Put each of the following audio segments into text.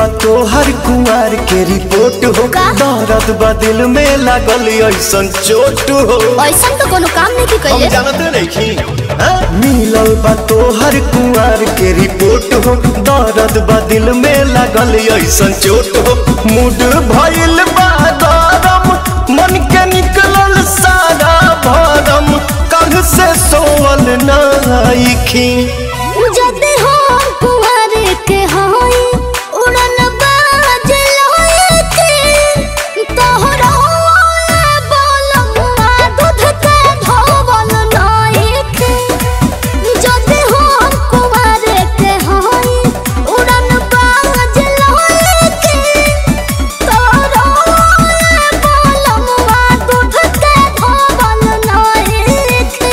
बा तोहर कुंवर के रिपोर्ट हो का? दर्द बा दिल में लागल ऐसन चोट हो ऐसा तो कोनो काम नहीं की हम कइले जानते नहीं मिलल बा तोहर कुंवर के रिपोर्ट हो दर्द बा दिल में लागल ऐसन चोट हो मूड भइल बा गरम मन के निकलल सारा भरम कल से सोवल नाइखी जदे हो कुंवर के होई उड़न बाज लोए के तोहरा बोलमुआ दूध के धोवल नाई के जदे हो कुंवर के होई उड़न बाज लोए के तोहरा बोलमुआ दूध के धोवल नाई के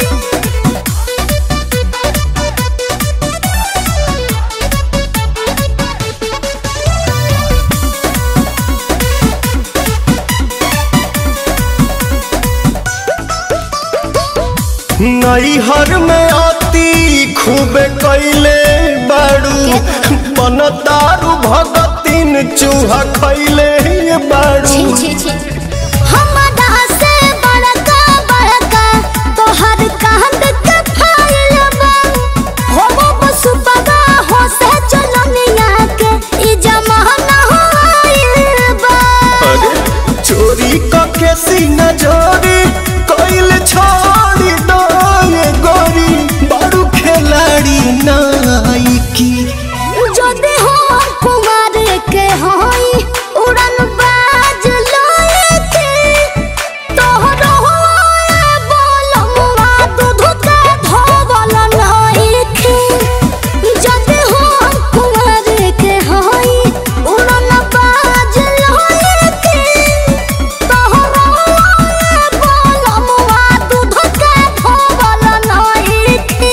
नैहर में आती खूब कैले बाड़ू बनतारू भगतिन चूहा खैले बाड़ू छी छी छी हमरा से बड़का बड़का तोहर कांद के फाइल बा हो वो पशु पगा हो से चलनिया के ई जमाना हो आइल बा अरे चोरी कके सीना जोरी कैल छोड़ी दो ये गोरी बाड़ू खिलाड़ी नाइकी जदे हो कुमार के होई उड़न बाज लोए के तोहरो बोलमुआ दूध के धोवल नाई के जदे हो कुमार के होई उड़न बाज लोए के तोहरो बोलमुआ दूध के धोवल नाई के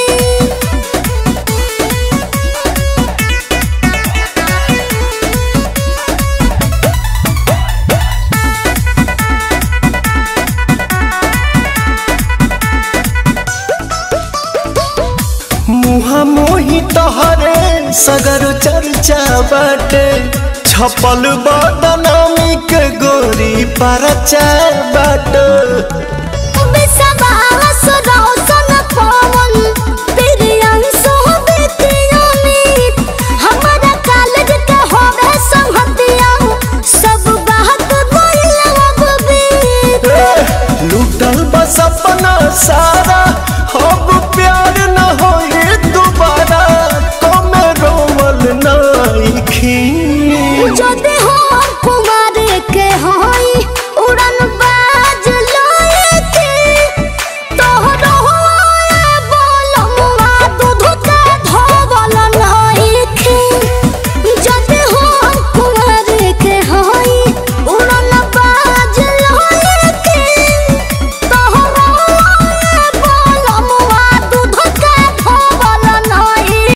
मुहा मोही तोहरे सगर चर्चा बाटे छपल बदनामी के गोरी परचा बाटे बिसवास रौशन पवन प्रियंशु बितियोनित हमरा कॉलेज के होवे संगतिया सब बात बोल अब बीत लूटल बस अपना सारा अब प्यार न होए दोबारा कमे रोमल नाइखी जदे हो